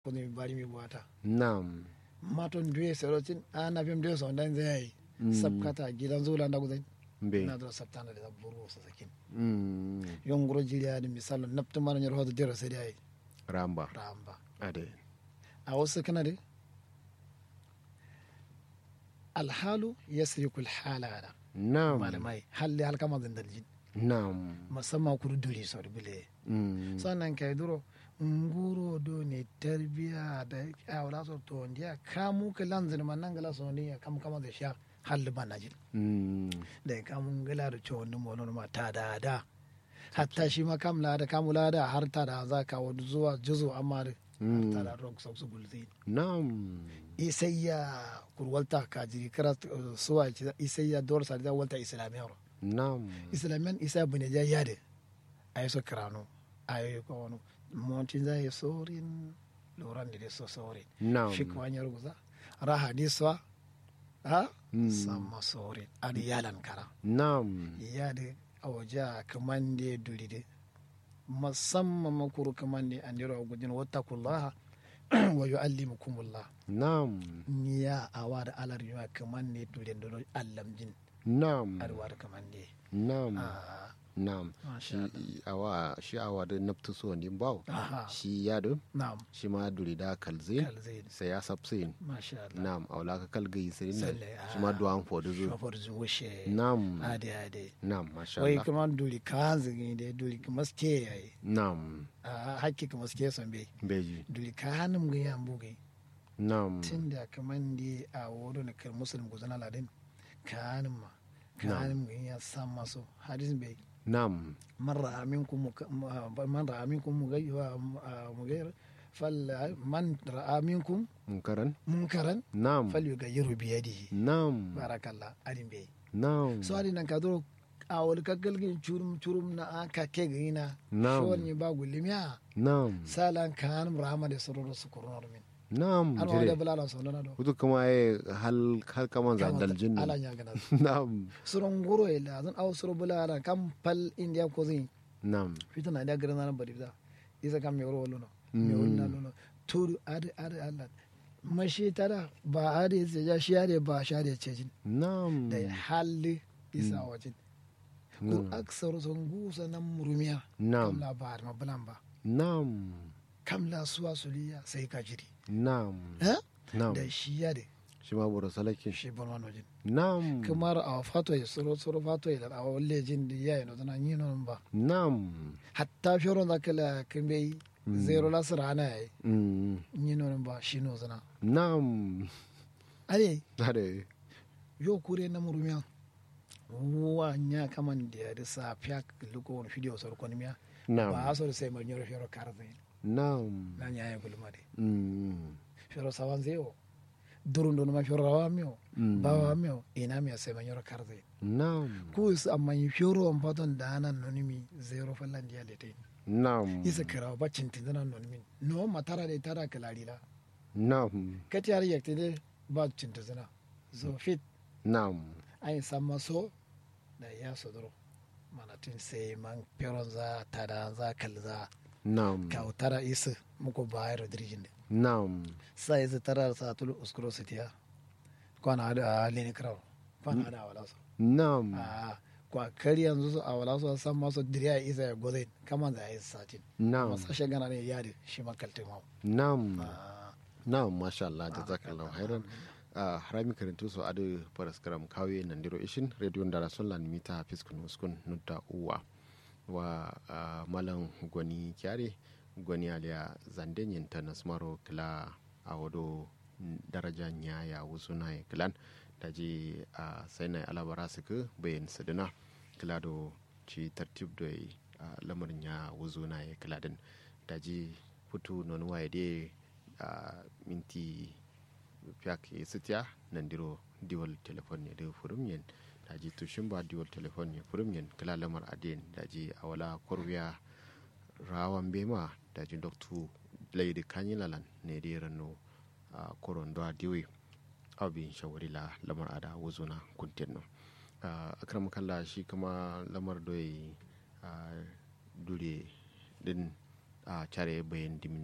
kuni bari mi buwata Naam. maton duye serotin ana bim duye so ndan zai sabkata gidan zula nda gudai Be. na do sabtana da buru sa sakin Mm. yongro jiriya ni misalo naptu mana nyor hodo dero sai dai Ramba. ramba Ade. a wasu kana de alhalu yasriku alhala Naam. malamai halli halkama zandaljin Naam. musamman kudu duri sau bile Mm. sannan kai duro nguro do ne tarbiya da awla so to ndiya kamu ka lanzin man nan gala so ne kam kama da sha halli banajin Mm. da kamun gala da cewa wani mono ma ta da da hatta shi ma kam la da kamu la da har ta da za ka wani zuwa juzo amma da har ta da rock sau su gulzi Naam. isayya kurwalta ka jiri kara uh, suwa ki isayya dor sa da walta islamiyar Naam. islamiyan isa bune ja yade ay so krano ay ko wono montin za ye sorin loran de so sorin Naam. fik wanyar guza ra hadiswa ha Mm. sama sorin adi yalan kara Naam. yade awaja kamande dulide musamman makuru kamande andiro gudin wattakullaha wa yuallimukumullah Naam. niya awada alar yuma kamande dulide do allamjin Naam. arwar kamande Naam. ah Naam. masha Shi awa shi awa da naftu so ni bawo. Aha. Shi ya do na'am shi ma duri da kalze kalzain sai ya sabsin. masha Allah Naam aula ka kalgai sai nan Salle, shi ma ah. duwan fodu zo. shofar zuwashe Naam. ade ade Naam masha wai Allah. kuma duli kanzi ne da duli kuma ske yayi Naam. a hakki kuma ske son bai Beji. duli kanum ga yan bugai Naam. tun da kaman di a wuro na kar musulun guzana ladin kanum ma kanum ga yan san maso hadis bai Naam. man ra'a minkum muka- ma- man ra'a minkum mugayya mugayya fal man ra'a minkum Munkaran. munkaran Naam. falyughayyiru bi yadihi Naam. barakallah adin bai Naam. so adi nan ka duro a wani kaggalgin curum curum na aka ke gina Na'am. shon ni ba gulimiya Naam. salan kan rahama da sororo su kurnar min Naam. an wani da Jire. bulala sau na do Kutu kuma ai hal hal kaman zandal jinnu. ala nya gana Naam. suron goro ila zan aw suro bulala kam pal india ko zin Naam. fitana da garan nan bari da isa kam me woro luno me wonna luno turu ade ade allah mashi tara ba ade se ja shi ade ba shi ade cejin Naam. da halli isa wajin ko aksar son gusa nan murumiya Naam. kam labar ma bulan ba Naam. kam la suwa suliya sai ka jiri Naam. eh Naam. da shi ya de Shi ma buru salakin. shi bon wano jin Naam. kamar a fato ya soro soro fato ya da a walle jin da yayi no tana yin non ba Naam. hatta fioro da kala kimbe zero la sirana yayi Mm. yin non ba shi no zana Naam. ale Ade. yo kure na murumiya wa nya kaman da ya da sa fiya luko wani video sor konimiya ba Naam. a sor sai mar nyoro fioro karze Naam. na nya ya gulma de Mm. fioro sawanzeo durundo ma fioro rawamio Mm. bawamio ina mi sai mar nyoro karze Naam. ku is amma yi fioro on paton da nan nonimi zero fallan dia lete Naam. isa kira ba cintin nan nonimi no matara de tara kalalila Naam. kati har yakte de ba cintin zana so fit Naam. ai samma so da ya sodoro mana tin sai man fioro za tada za kalza Naam. kautara isa muko bayar dirjin de Naam. sa isa tara sa tulu uskuro sitiya kwana ada lini kraw kwana ada wala so Naam. a kwa kari yanzu su a wala su san masu diriya isa ya gozai kama da ya yi satin Naam. masashe gana ne yadi shi makaltin hau Naam. Naam, masha Allah, jazakallahu khairan. Uh, harami karantu so adu paras karam kawe nandiro ishin radio ndara sonlan mita fiskun uskun nutta uwa wa uh, malam gwani kyare gwani aliya zandenyin ta nasmaro kila a wado daraja nya ya wusu na kilan da ji a sai na alabara su ka bayan sadina kila do ci tartib da uh, lamarin ya wuzu na ya kila din da ji hutu non waye de uh, minti fiyak e sitiya nandiro diwal telefon ne da furum yen daji tushin ba diwal telefon ne furum yen kala lamar aden daji awala korwiya rawan bema daji doktu laidi kanyilalan ne da rano a koron do diwi abin shawari la lamar ada wuzuna kuntin no akram kalla shi kuma lamar doyi dure din a care bayan dimin din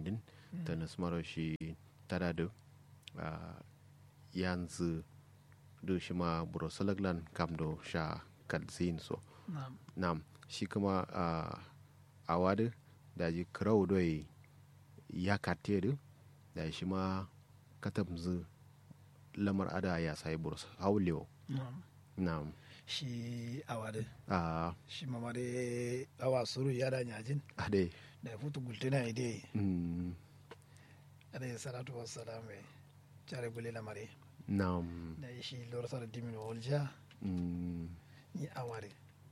ta nasmaro shi tada da ah, yanzu do shi ma burosalaglan kam do sha kalzin so na'am nam shi kuma ah, a wadu da ji kirau doi ya kate da da shi ma katamzu lamar ada ya sai buros haulewa na'am nam shi awade a shi mamade awa suru yada nyajin ade da ya futu gultina ide mm, alayhi salatu wassalam e care guli lamare nam da shi lorsar dimin wolja mm, ni aware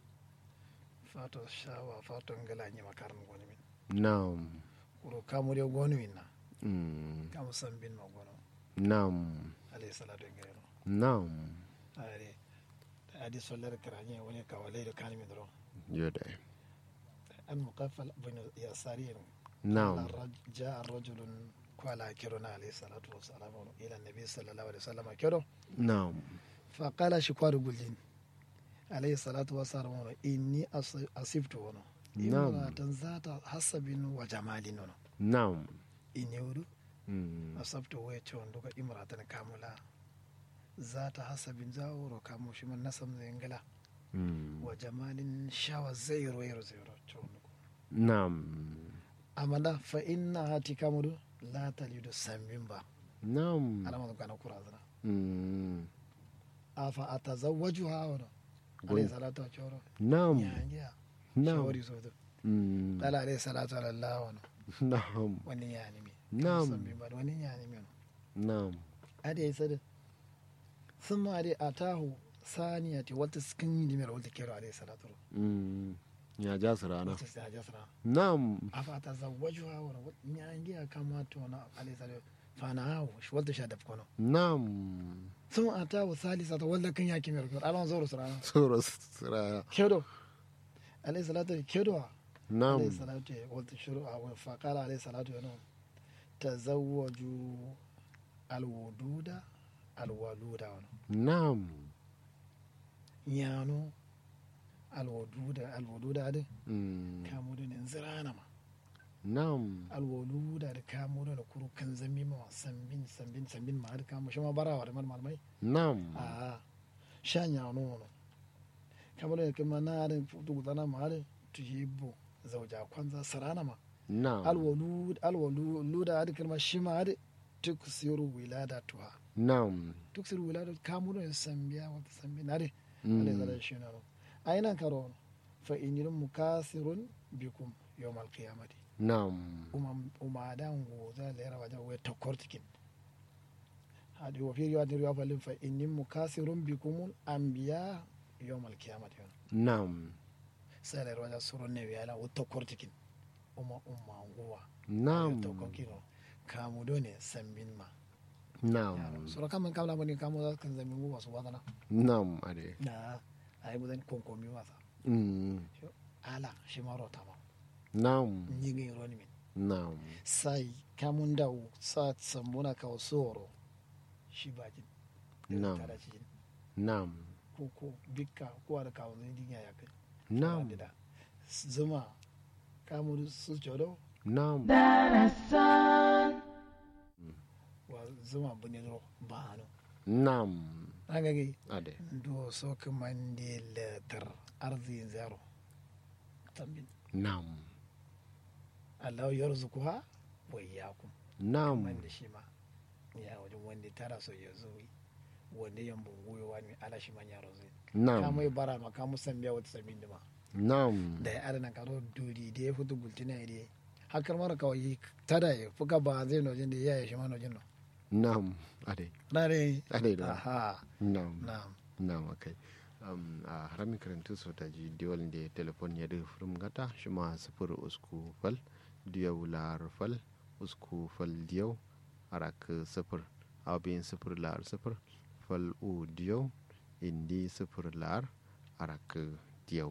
fato shawa fato ngala ni makaran goni min nam kuro kamure goni min na mm, kamu sambin ma gono nam alayhi salatu ngero nam are da adi solar karanye wani kawalai da kan min ro yoda an muqaffal bin yasarin nam جاء رجل قال كرنا عليه الصلاة والسلام إلى النبي صلى الله عليه وسلم كرو nam فقال شكوار قلين عليه الصلاة والسلام إني أص- أصبت ونو نعم. امرأة ذات حسب وجمال ونو nam إني ودو mm, أصبت ويتشون دوك امرأة كاملة ذات حسب زاور كامو شمال نسم زنجلا mm, وجمال شاوى زيرو يرو زيرو تشون nam أما فإنها تكامل لا تلد سمبا nam أنا ما كان كرازنا mm, afa atazawwajuha wano Gwen- alayhi salatu wa choro nam yangiya nam shawari soto mm, dala alayhi salatu ala Allah wano nam wani yani mi Na'am. Sambi ba wani yani mi wano nam ade ya sada sun ma ade atahu saniyati wata skin yi dimiyar wata kero alayhi salatu mm, ya ja su rana wata sai haja sara nam afa atazawwajuha wano yangiya kama to na alayhi salatu fana hawo shi wata sha daf kono nam sun atahu salisata wala kan yaki mi rukun alon zoro sara tsoro su rana kedo alayhi salatu kedo nam عليه الصلاة والشروع فقال عليه الصلاة والسلام تزوجوا الودود الولود nam يانو الودود الودود هذا mm, كامودون انزرانا ما nam الولود هذا كامودون كرو كان زمي ما سنبين سنبين سنبين ما هذا كامو شما برا ولا من مالمي nam آه شان يانو كامودون كما نار فتو غنا ما هذا تجيبو زوجا كwanza سرانا ما nam alwalud alwalud adi kalma shima adi tuksiru wiladatuha nam tuksiru wiladatu kamuno en sambiya wata sambi nari Mm. alayhi salatu shina no ayna karo fa inil mukasirun bikum yawm alqiyamati nam umam umadan go za lera wajen we tokortikin hadi wa fi riwayatin riwaya falin fa inil mukasirun bikum anbiya yawm alqiyamati nam sai lera wajen surun ne wiyala wa tokortikin umma umma nguwa nam tokokino kamu do ne sambin ma nam sura kaman kamla bani kamu za kan zami mu wasu wadana nam ade na ai budan konkomi wasa mm, ala shi ma rota ma nam ni ngi roni min nam sai kamun da sa sambuna ka soro shi bajin Na'am. kada cikin nam ko ko bikka ko da kawo zai dinya ya kai nam da zuma kamu su jodo nam wa zuma bune ro ba ano nam an ga gai ade do so kamande letter arzi zero tambin nam Allah yarzuquha wa iyyakum nam man da shi ma ya wajen wanda tara so ya zo wanda yan bunguyo wani ala shi man yaro zai ka nam mai bara ma ka musan biya wata samin da ma nam da ya adana karo duri da ya fito gultina ya dai hakar mara kawai tada ya fuka ba zai nojin da ya yi shi ma nojin no nam ade na dai ade da aha nam na'am nam akai um, a haramin karantu so ta ji diwal da telefon ya da furum gata shi ma sifir usku fal diyau lar fal usku fal diyau arak sifir abin sifir lar sifir fal u diyau indi sifir lar arak diyau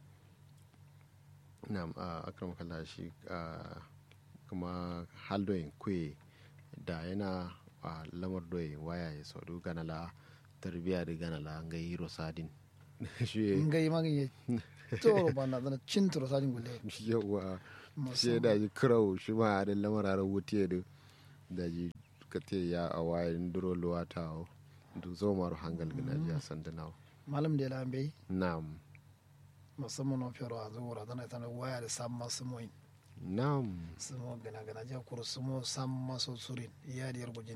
nam a akram kalla shi ah, kuma haldoyin kwe da yana a lamar doyin waya ya saudu ganala tarbiya da ganala ga hiro sadin shi ngai magin ya toro bana zana cin turo sajin gulle yawa shi musamman da ji kirau shi ma da lamararar wuce da da ji ka te ya a wayan duro luwa ta o du zo maru hangal gina ji a sandanawa malam da lambe na'am musamman no fero a zuwa zana tana waya da sam masu moyin na'am sumo gana gana ja kuru sumo sam maso surin iya da yargujin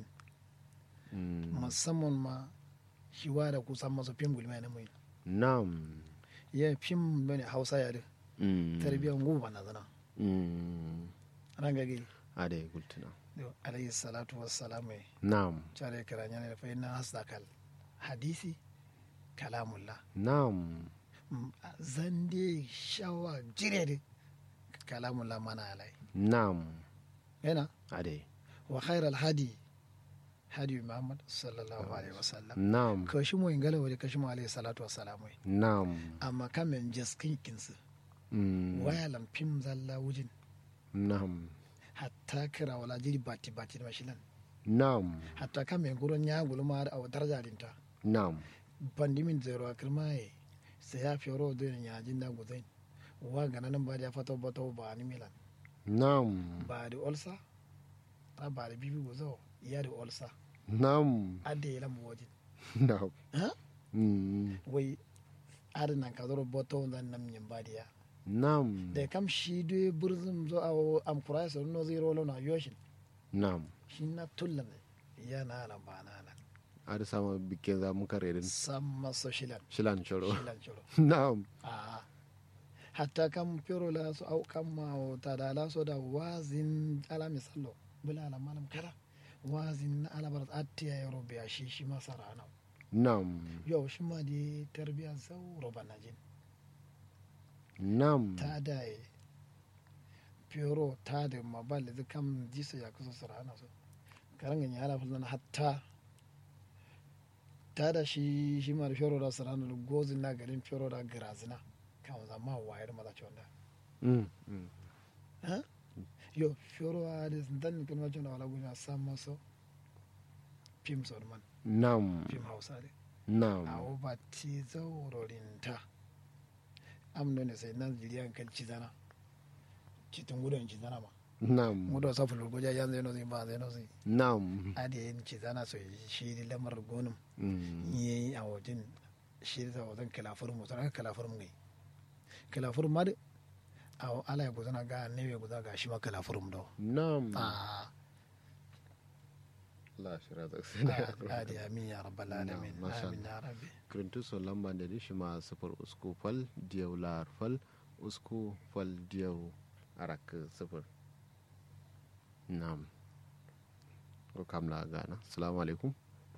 Mm, musamman ma shi waya da ku sam maso fim gulma ne moyin na'am ya fim bane hausa ya da Mm, tarbiyyar ngu bana zana mm, ranga gai a da ya gultuna alayhi salatu wassalamu ya na'am care kiranya ne fa inna hasdakal hadisi kalamullah na'am Mm, zande shawa jire da kalamullah mana alai na'am yana a da wa khairal hadi hadi muhammad sallallahu alaihi wasallam na'am kashi mu ingala wa kashi mu alaihi salatu wassalamu na'am amma kamen jaskin kinsu Mm, waya lamfim zalla wujin na'am hatta kira wala jiri bati bati mashilan na'am hatta kamen guron ya gulma da a daraja dinta na'am pandimin zero a kirmaye sai ya fi ro da ya jin da guzai wa gana nan ba da ya fata bata ba ni milan na'am ba da olsa ta ba da bibi guzo ya da olsa na'am adda ya lamu wajen na'am ha Mm, wai adana ka zoro bata wanzan nan yin ba da ya na'am da kam shi da burzum zo a am kurai sa no zero lo na yoshin na'am shi na tullan ya na nan ba na nan a da sama bikin za mu kare din sam maso shilan shilan choro shilan choro na'am a hatta kam fero la so au kam ma o ta da la so da wazin ala misallo bula ala malam kara wazin na ala barat atti ya yaro biya shi shi masara na na'am yau shi ma di tarbiya zauro banajin na'am ta da e fero ta da mabal da kam jisa ya kusa sara na so karangan ya ala fulana hatta ta da shi shi ma da fero da sara na gozin na garin fero da grazina kan zama wayar maza ce wanda Mm, mm. Hein? Yo, fioro a des dan kan wajen da wala gunya sam maso film sorman na'am film hausa de a na'am oba ti zaurorin ta am ne sai nan jiriyan kan cizana citin gudun cizana ma na'am mudo sa fulu goja yan zai no zai ba zai no zai na'am ade yin cizana so shi di lamar gonum Mm, yi a wajen shi da wajen kalafur mu tana kalafur mu kalafur ma de a ala ya gudana ga ne ya gudana ga shi ma kalafur mu do na'am ah la shira da adi amin ya rabbal alamin Na'am, masha amin ya rabbi kirintu so lamba da dishi ma sifir usku fal diyau lar fal usku fal diyau arak sifir na'am ko kam la gana assalamu alaikum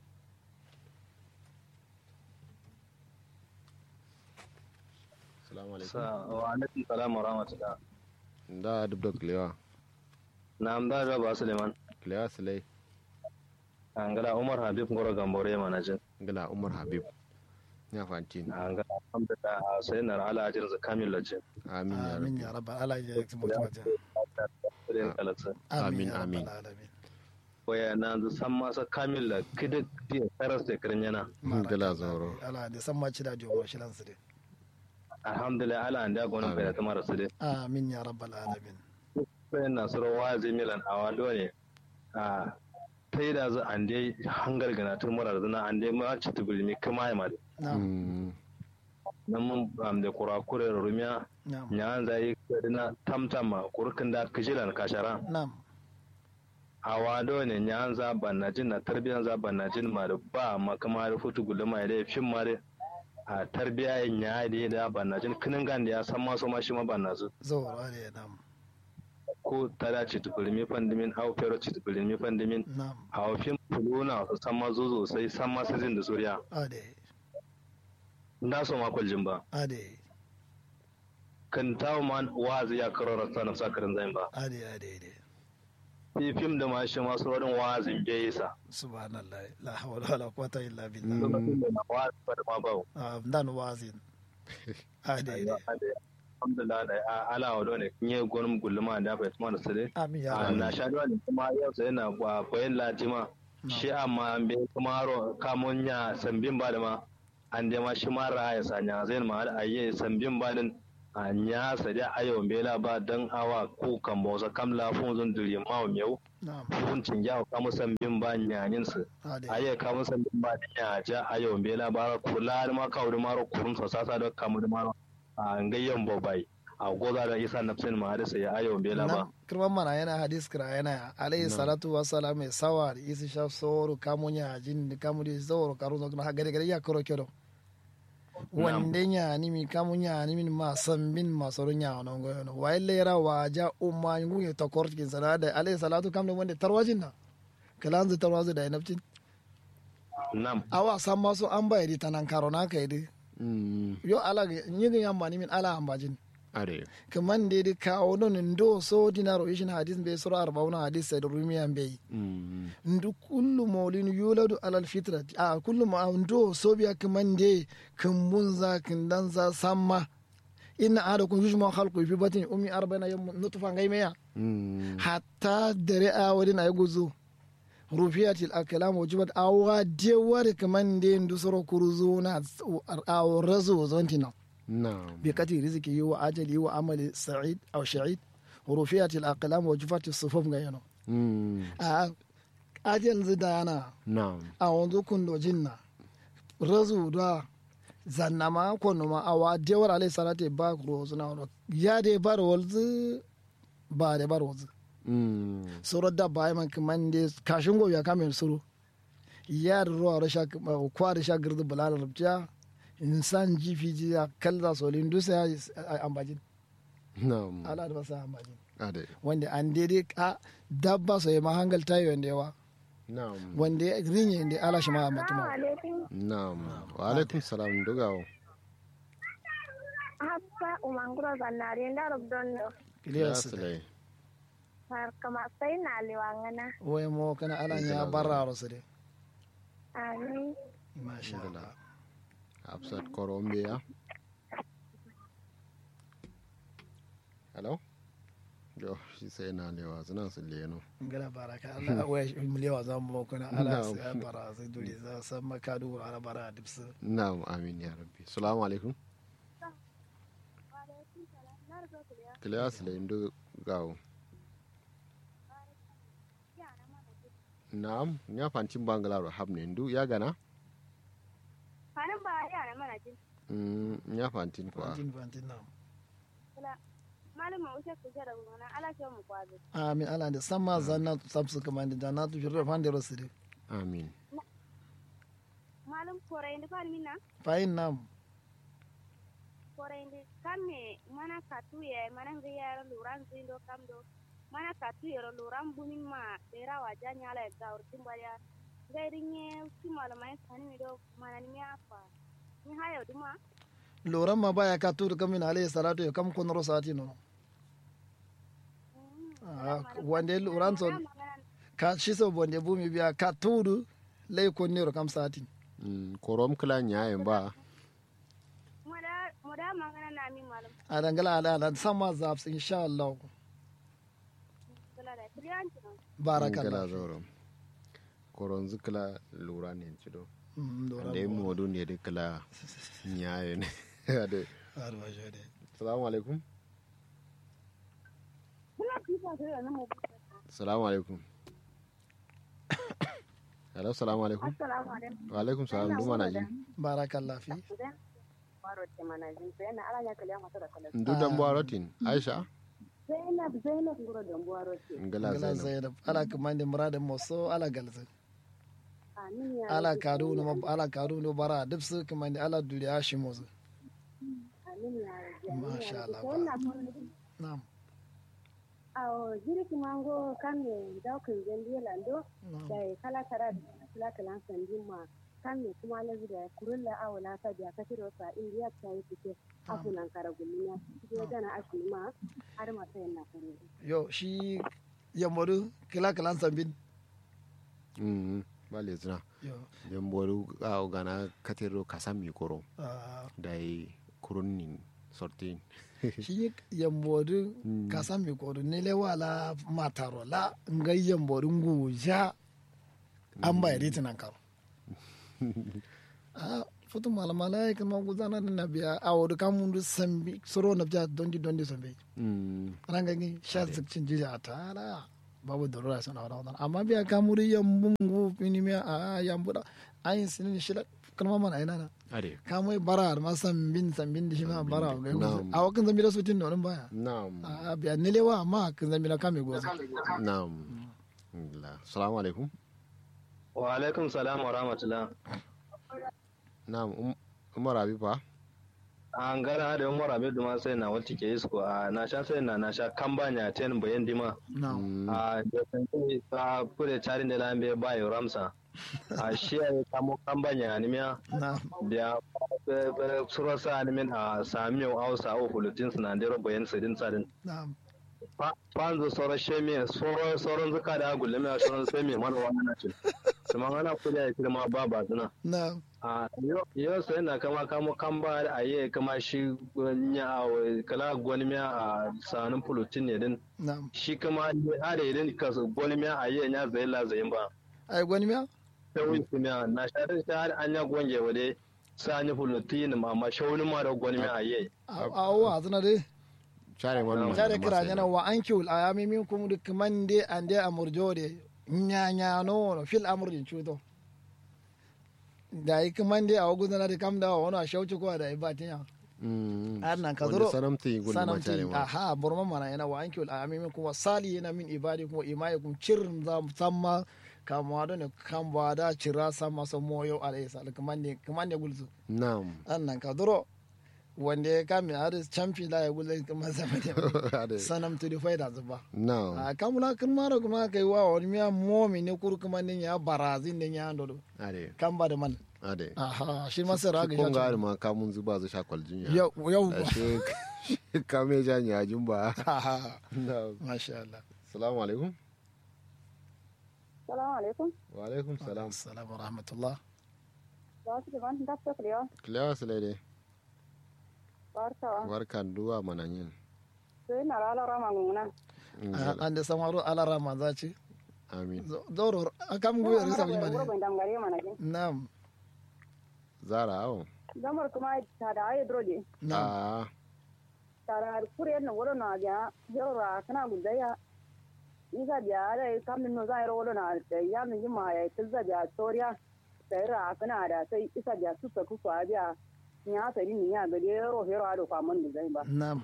assalamu alaikum wa alaikum salam wa rahmatullah da dubda kilewa na da da ba suleiman kilewa silai an gada umar habib ngoro gambore manajin gala umar habib ya fantin an gada alhamdulillah sai na ala ajin za kamil lajin amin ya amin rabbi ya rabbal alamin ya kuma wajen sai kalata Amin, amin ya amin. rabbal alamin waya na zu san masa kamil la kidik di karas da kirin yana gala zoro ala da san ma ci da jowo shi lan su dai alhamdulillah ala an da gonin bai da tamara su dai amin ya rabbal alamin sai na suro wazi milan awa dole a tai da zu an dai hangar gana tun mura da zuna an dai ma ci tubulmi kuma ya ma na'am Mm, nan mun am da kurakure rumiya na'am nyan zai kadina tamtama kurkin da kishilan kashara na'am a wado ne nyan za banajin na tarbiyan za banajin ma da ba ma kama da futu gulma da fin ma da a tarbiya yin ya da da banajin kinin gan da ya san ma so ma shi ma banazu zawar ali ya na'am ko tada ci tukulmi fandimin au fero ci tukulmi fandimin na'am a fin fuluna su san ma zo sai san ma sizin da suriya ade na so ma kwaljin ba ade kan tawo man wazi ya karo rasta na sakarin zain ba ade ade ade fi fim da ma shi ma su wurin wazin bai sa subhanallah la hawla wala quwwata illa billah Mm. lokacin da na wazi ba da ma ba Ah, dan wazin ade ade alhamdulillah da a- ala wa dole nye gonum gulma da bai tuma da sare amin ya a rabbal na sha dole kuma yau sai na ba bayan latima shi amma an bai kuma ro kamun ya sambin ba da ma an da ma shi mara ya sanya zai ma da ayye sambin ba din a nya sa da ayo bela ba dan awa ko kan bo sa kam la fun zun duri ma o meu na'am fun cin ya ka mu sambin ba nyanin su ade ayye ka mu sambin ba nya ja ayo bela ba kula ma ka wuri maro kurun so sasa da kamu da maro a ngayyan bobai a goza da isa nafsin ma da sai ayo bela ba nam kirman mana yana hadis kira yana alayhi salatu wa salam mai sawa da isi sha soro kamunya jin kamu di soro karu no na gare gare ya koro kero wande nya ni mi kamunya ni min ma san min ma soro nya no go no wa lera wa ja umma ngu ye to kort kin sana da alayhi salatu kam ne wande tarwajin na kalanzu tarwazu da naftin nam awa san ma so an bayari tanan karo na kai di Mm, yo ala yin yamba ni min ala ambajin are kaman da da kawo non ndo so dinaro ishin hadis be sura arbauna hadis sai da rumiyan be Mm, ndu kullu maulin yuladu alal fitra a kullu ma ndo so biya kaman de kan munza kan danza samma inna adakum yujma khalqu fi batni ummi arba'ina yawm nutfa ngaymeya mm, hatta dare a wadin ay guzu rufiyatil akalam wajibat awa de wari kaman de ndu soro kuruzuna a razu zontina na'am بقدر رزقه وعجله وعمل سعيد أو شعيد ورفعت الأقلام وجفت الصفوف غيانو Mm, أجل زدانا na'am أعوذ كن جنة رزو دا zannama kono ma awa dewar alai salate ba rozu na wano ya de bar walzu ba de bar walzu Mm, soro da ba man kaman de kashin go ya kamen suru ya da ruwa rasha kwa da sha girdu bulala rubja insan jifi ji ya kalla solin dusa ya ambajin na'am ala da basa ambajin are wanda an daidai a dabba so ya mahangal tayo wanda yawa na'am wanda ya rinye da ala shi ma mutuma na'am wa alaikum salam dogawo hafsa umanguro zannare ndarok donno kiliyar su Yaslai. har kama sai na liwangana wai mo kana ala ya barra su de amin masha Allah Hafsat Colombia. Hello? Yo, shi sai na lewa suna su leno. ngala baraka Allah wai miliyawa za mu kana ala Na'am. sai bara sai dole za san makadu ala bara dipsu Na'am, amin ya rabbi. Salamu alaikum. Kiliya su layin gawo. Na'am, ya fancin bangalaro hab ne ndu ya gana? hanin ba yara mana jin Mm, ya fancin kuwa. fantin fantin na malamin ushe ku jara gona ala ke mu kwazo amin ala da sama zanna sabsu kamar da jannatu fi rafan da rasu de Amin. malum kore indi fan minna fayin nam kore indi kamme mana katuye mana ngiyara luran zindo kamdo mana katuyero luran bumin ma dera waja nyala e gawr timbaya gairi nye si malamai sani mi do mana ni afa ni hayo duma loran ma baya ka turu kamin alayhi salatu ya kam kun rosati no Ah, wanda loran so ka shi so bonde bumi biya ka turu lay kon nero kam sati Mm, korom kila nyayen ba. moda moda magana na mi malam a dangala ala ala sama zaps insha Allah kula da triyanci no Kila barakallah zoro. Koron zikila lura ne cido. Mm, loran da yi bo. modu ne da kila nyaye ne. Ade. Arba jode. Salamu alaikum. kula kifa da na mu Salamu alaikum. Hello, salamu alaikum. assalamu alaikum Wa alaikum salam duma na ji. barakallah fi baro te manajin to yana ala ya kale mata da kala Ndu dan buwarotin. Aisha. zainab zainab ngoro da baro te Ngala ngala Zainab. zainab ala kamande muradin moso ala galza amin ya ala kadu no ala kadu no bara dipsu kamande ala duriya shi mozo amin ya rabbi masha Allah ko na ko na'am awo jiri kimango kame daukin jendi lando na'am da kala tara kala kala sandin ma kame kuma lazi da kurulla awo la ta biya katiro sa indiya ta yi fike afunan karagulinya je gana ashini ma har ma sai na kare yo shi yamodu kila kalan sambin Mm. Bale zina. yo Yan boru a gana katero kasami koro. ah, Da yi kurunin sortin. shi yambodu kasan mi kodu nile wala mataro la ngai yambodu nguja an bai riti nan karo Ah, futu malamala ya kama guzana na biya a wadu kamun sambi soro na biya dondi dondi sambi Mm. ranga ni sha zikcin jiri a tara babu da rura sana wada wada amma biya kamuri yambungu pinimiya a yambuda ayin sinin shila kalma mana ina na ade kamai bara ma sambin sambin da shi ma bara ga Na'am. a wakan zambi da su tin nonin baya na'am a biya nilewa amma kan zambi na kame gozo na'am Alhamdulillah. assalamu alaikum wa alaikum salam wa rahmatullah na'am Um- umar habiba an gara da umar abin duma sai na wata ke isko a na sha sai na na sha kan ba nya ten bayan dima na Mm. a da san kai a kure tarin da lambe ba yo ramsa a shi ya kamo kan ba nya animiya na da suro sa animin a sami yau hausa o hulutin sinadero bayan sidin sadin na fanzu soro shemi soro soron zuka da gulle mai soron shemi mana wannan cin kuma ana kula ya kirma ba ba tuna na a yau sai na kama kamo kan ba a yi kama shi nya a kala gwani miya a sanin pulutin ne din na shi kama a da idin ka gwani miya a yi nya zai la zai ba ai gwani miya ta wuce miya na shaɗin shi har an ya gwange wa dai sa ni pulutin amma shauni ma da gwani miya a yi a wa zana dai share wannan tare masai kira na. nyana wa ankiul ayami minkum duk mande ande amurjode nyanya no fil amurdin chuto da yi mande a wagu zana da kam da wani a shauci ko da ibatinya Mm. har nan ka Wanda zuro sanamti gudu ma share sanamti ma aha burma mana yana wa ankiul ayami minkum wa sali yana min ibadi kuma imaikum cirin za samma kama da ne kan ba da cira sama so moyo alayhi salam kamande kamande gulzu na'am an nan ka zuro wanda ya kame har champi la ya gulzu kuma zama da ade sanam to di faida zuba na'am a kamula kan mara kuma kai wa wani miya momi ne kuru kuma ne ya barazin ne ya ando ade kan ba da man ade aha shi ma sai raga kun ga shi ma kamun zuba zu sha kwaljin ya yau yau ashe kame jan ya jumba aha na'am masha Allah assalamu alaikum Salamu alaikum. wa alaikum salam assalamu rahmatullah Ba su da ban da ta kulewa. kilewa sulaide Barkawa. barkan duwa mananyin Sai na rala rama nguna. an da samaro alara ma za ci amin zoro akam guwe risa bi Wuro mane ban dangare mana jin. nam zara awon Zamar kuma ta da ayi drode. nam a Ta da kure na wuro na ga yora kana gudaya. Isa biya da kam no za ro wuro na da ya min ma ya tilza biya toriya. Sai ra kana da sai isa biya su sa ku kwa biya. Nya ta ni ya ga de ro hero ado kwa mun da zai ba. nam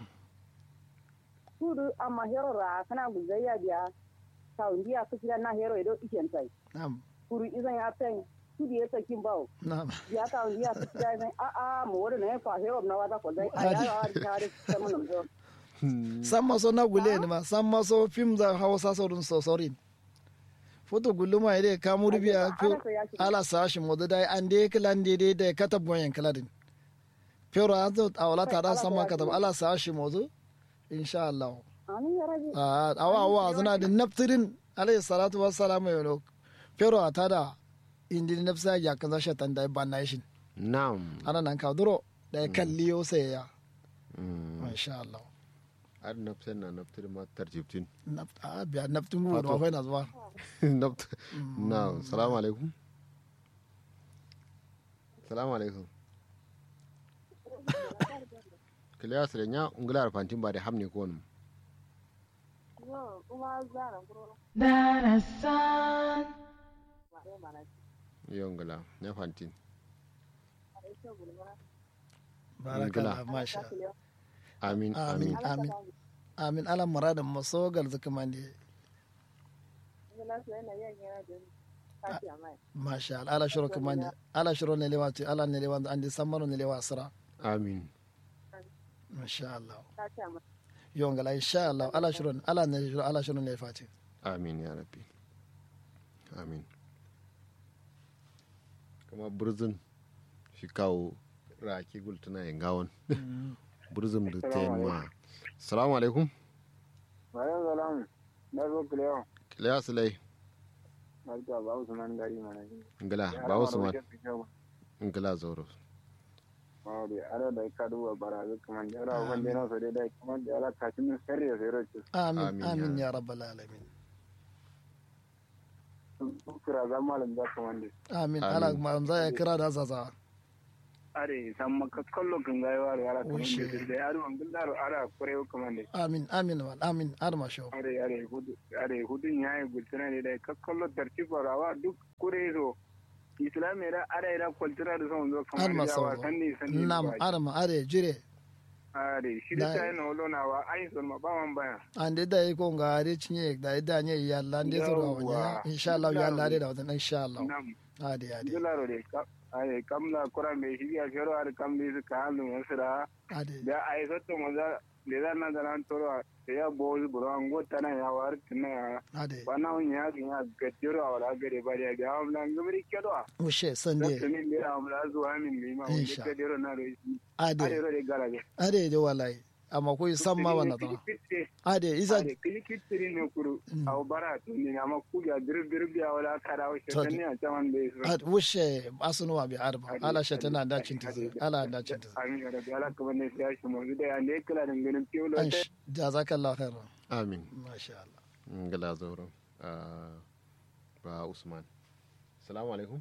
Kudu amma hero ra kana gudaya biya. Saundiya ku kira na hero ido iken sai. nam Kuru izan ya tai. Kudu ya sakin bawo. nam ya ka ya su da ne a a mu wuri ne fa hero na wata ko dai a ya wa ta da ta mun zo san maso na gule ne ma san maso film za hausa saurin sosorin foto guluma ide kamuru biya fi ala sashi modu dai an de kilan de de de kata boyen kiladin pero azo awala tada sama kata ala sashi modu insha Allah amin ya rabi a awa awa zana da naftirin alayhi salatu wassalamu yau pero atada indi nafsa ya kaza shatan dai banation na'am ana nan ka duro da ya kalli yo sai ya Mm. insha Allah ar nafsan na naftir ma tarjibtin naft a biya naftin gudu Fato. wa na zuwa naft na'am salamu alaikum salamu alaikum kiliya sire nya ungula fantin ba da hamne ko wani kuma zara guro darasan yongala nya fantin barakallah masha amin amin amin amin amin ala muradin masogal zakamande ina so yana yin yana da kafi amai masha Allah ala shiro kamande ala shiro ne lewa ti ala ne lewa andi sammano ne lewa sira amin masha Allah kafi amai yongala insha Allah ala shiro ala ne shiro ala shiro ne fati amin ya rabbi amin kuma burzin shi kawo raki gultuna yin gawon burzin da ta yi ma salamu alaikum Bayan salam, na zo kulewa, kiliya silai barka ba su man gari mana shi. ngila ba wasu ma ngila zoro Mawari, ala da ka duba barazu kaman da ala wanda yana so dai kaman da ala kashin min sarri ya sayar ce. amin Amin, amin ya ya rabbal alamin Kira za malam da kaman da. amin Amin. ala ma za ya kira da zaza are san maka kallo kan ga yawa ara kuma Ushe. da da yaro an gillaro ara kore kuma ne amin amin wal amin arma show are are hudu are hudun yayi gultuna ne da ka kallo tartiba rawa duk kure zo islamai da are da kultura da son zo kamar arma yawa sau san ne san ne nam ba. arma are jire are shi Da- da ta yana wolo na wa ai son ma ba man baya ande da yi ko nga are cinye da da nye yalla ande so ro wanya Yawwa. insha Allah yalla de da wata insha Allah nam ade ade gillaro de ka are kamla kura me shi ya fero are kamli su ka hannu wasira ade da ai sotto maza le da na da nan toro da ya bo buro an go tana ya war tana ya ade bana un ya ya gaddiro wala gare ba da ga amla ngumri kedo ushe da sande tuni ne amla zuwa min ne ma wanda Insha. gaddiro na ro shi ade are ro de garaje ade de wallahi amma ko san ma wannan tana ade isa are kili kitiri ne kuru Mm. aw bara to ni amma ku ya dir dir biya wala kada wa To- shi ne a taman da su ad wushe asunuwa bi arba Ade, ala shatana ade, da ade, cinta ade. ala da cinta amin ya rabbi ala kuma ne sai shi mu da ya ne kala da ganin fiyo an jazakallahu khairan amin masha Allah ngala zoro ah, ba usman salamu alaikum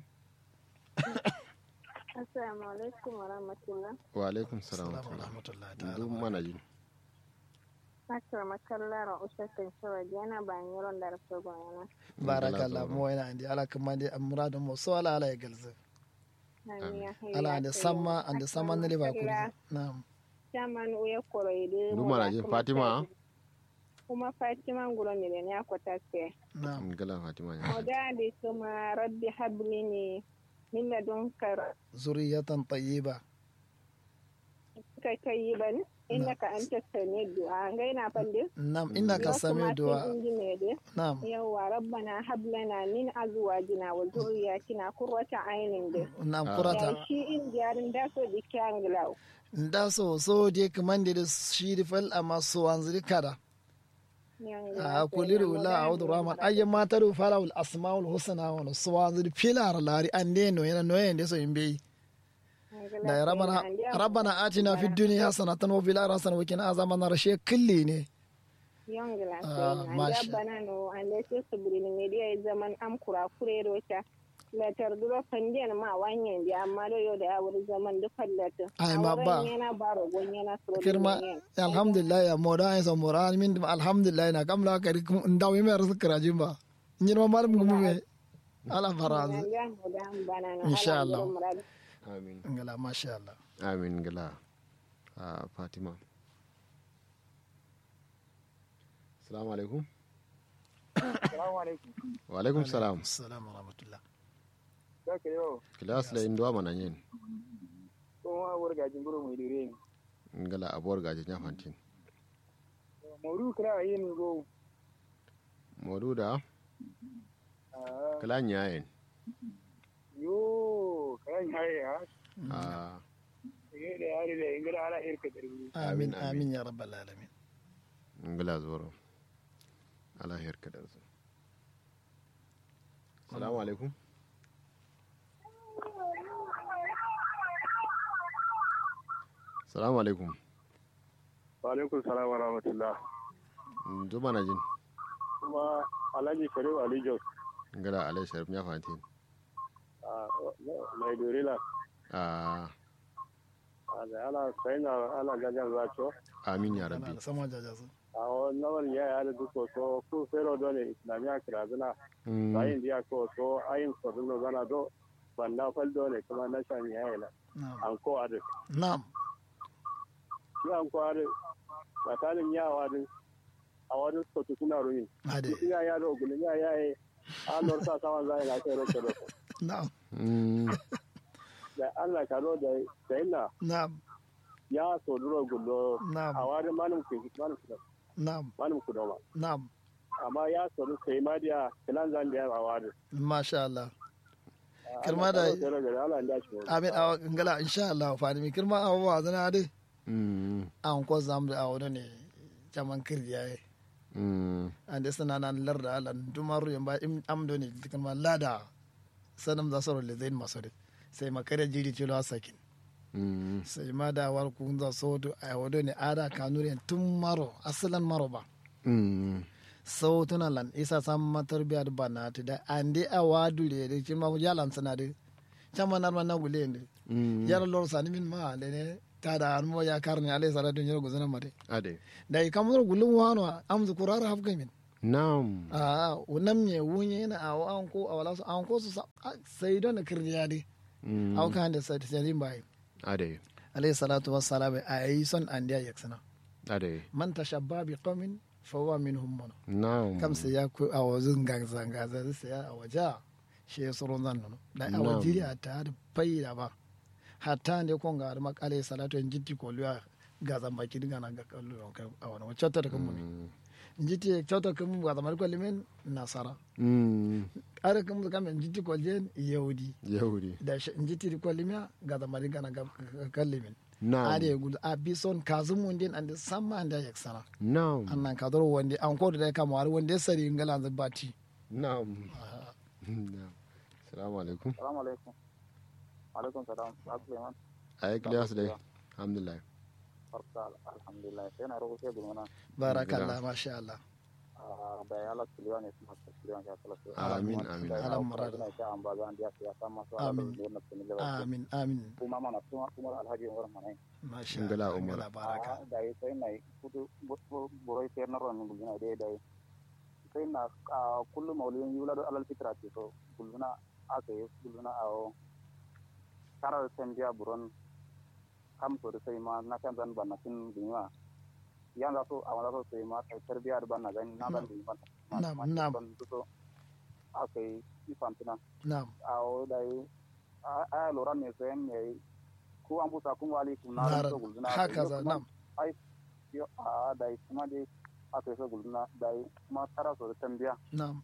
Assalamu alaikum wa rahmatullah. wa alaikum salam wa assalamu rahmatullah. rahmatullahi duk ta'ala mana jin Akar makallara usatin shawar yana ban yaron da rasu bayana. barakallah mo ina andi ala kuma de amrado mo so ala ala ya galze ala ande samma ande samma ne ba kuri na'am Shaman uya koroide. duk mana jin fatima Kuma Fatima nguro ne ne akwata ce. na'am ngala fatima ya Oda da kuma rabbi habli ne min ladunka zuriyatan tayyiba kai kai yi ban innaka anta sami du'a ngai na fande. na'am innaka sami du'a na'am Yawwa rabbana hablana min azwajina wa zurriyatina qurrata aynin da. na'am Ah. kurata Ya shi in jarin da so di kyanglaw. nda so so de kamande de shiri fal amma so wanzuri kada a kuliru la a'udhu rahman ayya mataru falawul asmaul husna wa so wanzuri filar lari ande no yana no yende so imbe da ya rabana rabbana atina fid dunya hasanatan wa fil akhirati hasanatan wa qina azaban nar she kulli ne Yongla Ah, sai masha. na bana no ande se subri ni media zaman am kura kure rota. La tarduro fandiyan ma wanyen di amma do yo da ya wuri zaman du fallata. Ai, ma ba. Yana baro gonyana suro. kirma alhamdulillah ya moda ay so mora min dum alhamdulillah na kamla kari ndaw mi mer sukra jimba nyin ma mar ngum me ala faraz Insha Allah. amin ngala masha Allah amin ngala ah, fatima salamu alaikum assalamu alaikum wa alaikum salam assalamu rahmatullah kake yo kilas la indwa mana yin ko ma wurga jinguro mai dire ni ngala abuwar gaje nya fantin mawdu kra yin go modu da ah kala nyayen yo kan haye ha ah ne da yare da ingara ala irka da rubu amin Amin, amin ya rabbal alamin ngala zoro ala herka da su salamu alaikum salamu alaikum wa alaikum salam wa rahmatullah ndu mana jin kuma alhaji sharif ali jos ngala alai sharif nya fantin a mai dorila ah a da ala sai na ala gajan zacho amin ya ana rabbi da sama jaja su a wannan ya ya da duko so ku fero dole islamiya kirazuna Mm, bayin dia ko so ayin ko no zana do banda fal dole kuma na shan ya ila na'am an ko ade na'am shi an ko ade tsakanin yawa din a wani ko tukuna ruyin ade ya ya do gulun ya ya yi an lor sa sawan zai na kai roke roke na'am mm, da Allah ka ro da sai na na'am ya so duro gullo a na'am wani manum ku manum ku na'am manum ku doma na'am amma ya so du sai ma dia kilan zan dia a wani masha Allah Kirma da- Allah ya shi amin a ngala insha Allah fa ni kirma a wa zana ade mm, an ko zam da awo ne jaman kirya ye mm, ande sana nan larda ala dumaru yamba im amdo ne kirma lada sanam da soro le zain masore sai makare jiri tilo sakin mm, sai ma da war kun za so to a wado ne ada kanure tun maro asalan maro ba mm, sautuna lan isa san matar biyar bana ta da ande a wadu le da kin ma yalan sana da chama nar man na gule ne Mm. yar lor sani min ma le ne ta da an mo ya karni alai salatu nyar guzana mate ade da i kamar gulun wano am zu kurar haf gamin nam a unam ne wunye na a an ko a wala su an ko su sa- a- sai don kirniya dai Mm. au kan da sai sai bai ade alai salatu wassalam a yi son an da yaksana ade man tashabba bi qaumin fa huwa minhum man nam kam sai ya ku a wazun gangsa gangsa sai ya a waja shi ya surun zan nono da a Na'am. wajiri a ta da faida ba hatta ne kon ga ma kale salatu en jitti ko liya ga zan baki diga na ga kallo a wani wacce ta da kan mun Mm. jitti kyauta kan mun ga zan ko limen nasara Mm. are kan mun kam en jitti ko jen yahudi yahudi da shi in jitti ko limya ga zan bari gana ga kallimin nam are gul a bison kazum mun din and samma and ya sana nam annan ka doro wande an ko da ka mawar wande sari ngala zan bati nam nam assalamu alaikum Salamu alaikum. Alaikum salam. Suleiman. ayi kiliya su dai alhamdulillah Farka alhamdulillah. Sai na roƙo sai gumana. barakallah masha Allah Da ya ala kiliwa ne kuma ta kiliwa ya kala su. Amin, amin. Alam marada. Ina ta amba zan dia ya sama su. Amin. Da na tuni da. amin amin Kuma mana kuma kuma alhaji Umar mana. masha Ngala Allah Umar. ngala baraka Da yi sai na kudu boroi sai na ron gulina dai dai. Sai na kullum maulin yula da alal fitra ce so guluna aka yi guluna a tarar sanjiya buron kam to da sai ma na kan zan ban na tin dinwa yan za so a wala so sai ma kai tarbiya da ban na gani na ban dinwa Na'am, na'am. ban so akai ifan tuna na'am a o dai a a lura ne sai ne ku an buta kun wali kun na Nara- so gulzuna haka za na'am yo a dai kuma dai akai so gulzuna dai kuma tara so da tambiya na'am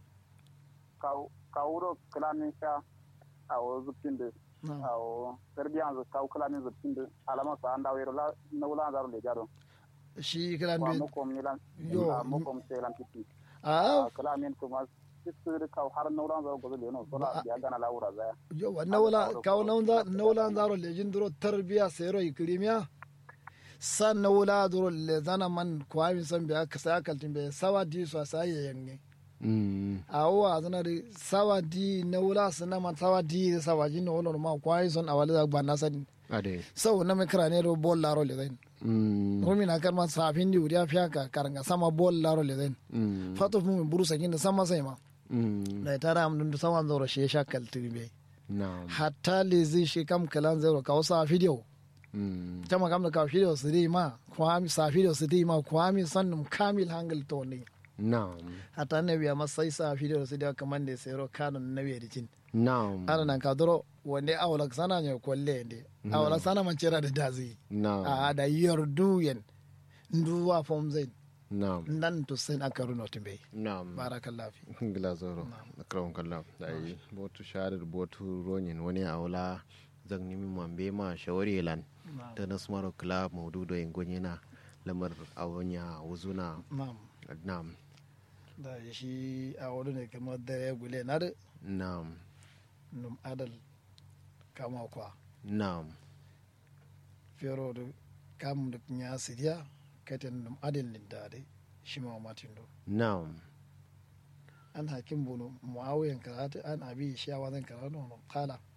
ka wuro kalanin sha a o zuptin da na'am awo serbian zo kaw kalanin zuptin da alama sa anda wero la na wula zaro le jaro shi kiran wa bi mo kom nilan Yo, a mo kom selan titi a a kalamin kuma sisir kaw har na wula zaro gozo le no so la Ba- ya gana la wura za yo nawla kaw nawla nawla zaro lejin duro tarbiya sero ikrimiya san nawla duro le zana man kwami san biya ka sa kaltin be sawa di so sa yange Mm. awa zana di sawa di nawla sana man sawa di sawa ji no no ma kwai son awale da banna san ade sau na me krane ro bol laro le zain Mm. Rumi na karma safin di uriya fiaka karanga sama bol laro le zain Mm. fato mu buru sakin da sama sai ma Mm. da tara am dun sama zoro she shakal tirbe nam hatta le zai shi kam kalan zero ka wasa video Mm. tama kam da ka video su dai ma kwami sa video su dai ma kwami sannum kamil hangal to ne nam hatta ne biya masai sa video su dai kaman da sai ro kanon na biya dikin nam ana nan ka doro wande awala sana ne kolle inde awala sana man cera da dazi nam a da yardu yen nduwa fom zain nam nan to sen aka runo timbe nam barakallahu fi gila zoro akram kallam dai botu sharar botu ronin wani aula zan nimi mambe ma shawari lan ta nasmaro club maududo en gonyena lamar awanya wuzuna na'am nam da shi a wani ne kamar da ya gule na da nam num adal kama kwa nam fero da kam da ya siriya katin num adal ni da dai shi ma matin do nam an hakim bunu muawiyan karatu an abi shi wa zan karatu no kala